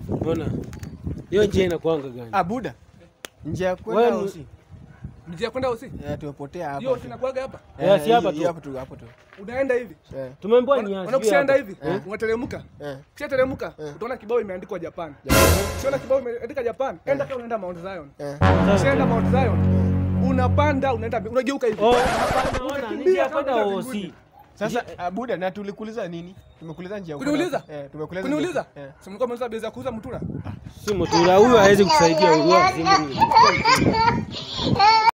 Mbona hiyo njia inakuanga gani? Ah, buda. Njia ya kwenda Wewe- usi. Njia kwenda usi. Eh, tumepotea hapa. Hiyo tu. sinakuaga hapa. Eh, si hapa hii- tu. Hapo tu, hapo tu. Unaenda hivi. Eh. Tumeambiwa ni Unaona ukishaenda hivi, Eh. unateremka. Eh. Ukishateremka, utaona kibao imeandikwa Japan. Ukiona kibao imeandikwa Japan, enda kama unaenda Mount Zion. Eh. Ukishaenda Mount Zion, unapanda, unaenda unageuka hivi. Oh, hapana, ona, ni Unakimbia njia ya kama kwenda unaenda OC. Sasa ah, buda na tulikuuliza nini? Tumekuuliza njia ya kwenda- Kuniuliza? Eh, tumekuuliza. Kuniuliza? njia- Eh. Si mlikuwa mmeuliza bei za kuuza mtura? Si mtura huyu hawezi kusaidia huyu.